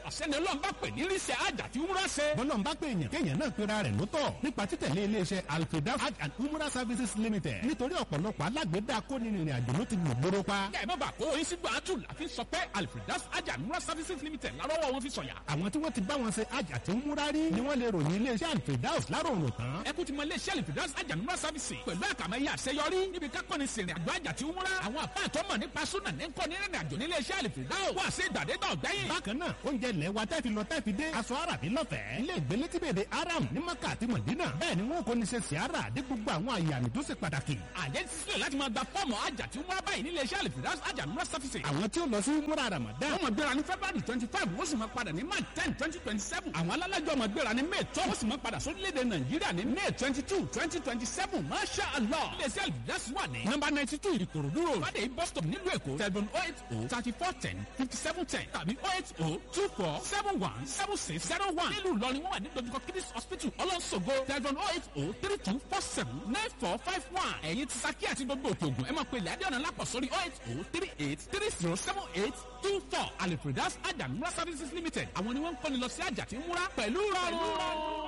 ọ̀sẹ́ni ọlọ́run bá pè ní ríṣẹ́ àjà tí wúrà ṣe. bọ́lọ̀ ń bá pè èèyàn kéèyàn náà pera rẹ̀ lótọ̀ nípa títẹ̀lé iléeṣẹ́ alfredas hajj and umrah services limited nítorí ọ̀pọ̀lọpọ̀ alágbèédá kónìrìnrìn àjò ló ti gbòòrò pa. kẹ́ ẹ má bàa kó oyin sí gbàtú láfi sọ pé alfredas àjà múra services limited lárọ́wọ́ wọn fi sọ̀yà. àwọn tí wọ́n ti bá wọn ṣe hajj àti umrah rí ni wọ́n lè ròyìn iléeṣẹ́ alfredas láròrùn tán. ẹ kú ti mọ iléeṣẹ́ alfredas àjà múra services pẹ̀lú àkàmẹ́yẹ àṣeyọrí níbi kákọ́ni sìnrìn àjò àjà tí umrah àwọn àpá àtọ́mọ̀ nípa súnà ní kọ́ ní rìnrìn àjò nílé iṣẹ́ alfredas wà sí ìgbàdégbà ọ̀gbẹ́yìn. bákan náà oúnjẹ ilẹ̀ wa tẹ́ fi lọ tẹ́ fi dé aṣọ àràbí lọ́fẹ̀ẹ́ ilé ìgbélé tí bèbè aram ní maka àti mọ̀dínà bẹ́ẹ̀ ni wọn kò ní ṣe siara dé gbogbo àwọn àyàmì tó ṣe pàtàkì. àjẹ́ ti sílẹ̀ láti máa gba fọ́ọ̀mù àjà tí umrah báyìí nílé iṣẹ́ alfredas àjà múra services. àwọn tí ó lọ sí múra ramadan wọ́n máa gbéra ní february twenty five wọ́n sì máa padà ní march ten twenty twenty seven. àwọn alálàjọ máa gbéra ní may twelve wọ́n sì máa padà sórílẹ̀-èdè nàìjíríà ní may twenty two twenty twenty seven masha allah. iléeṣẹ́ alfredas wà ní. nọ́mbà ninety two ìrìkòròdú road. fàdé bus stop nílùú èkó seven oh eight oh thirty four ten fifty seven ten tàbí oh eight oh two four seven one seven six zero one. nílùú ìlọrin wọ́n wà ní dojúkọ kidis hospital ọlọ́sọ̀gọ́ seven oh eight oh three two four seven nine four five one. ẹ̀yin ti saki àti gbogbo òkè ògùn ẹ máa pe ilẹ̀ adéọ̀nà lápọ̀ sórí oh eight oh three eight three zero seven eight two four alifredas ajamura services limited àwọn ni wọ́n ń kọ́ni lọ sí àjà tí ń múra pẹ̀lú rọrùn.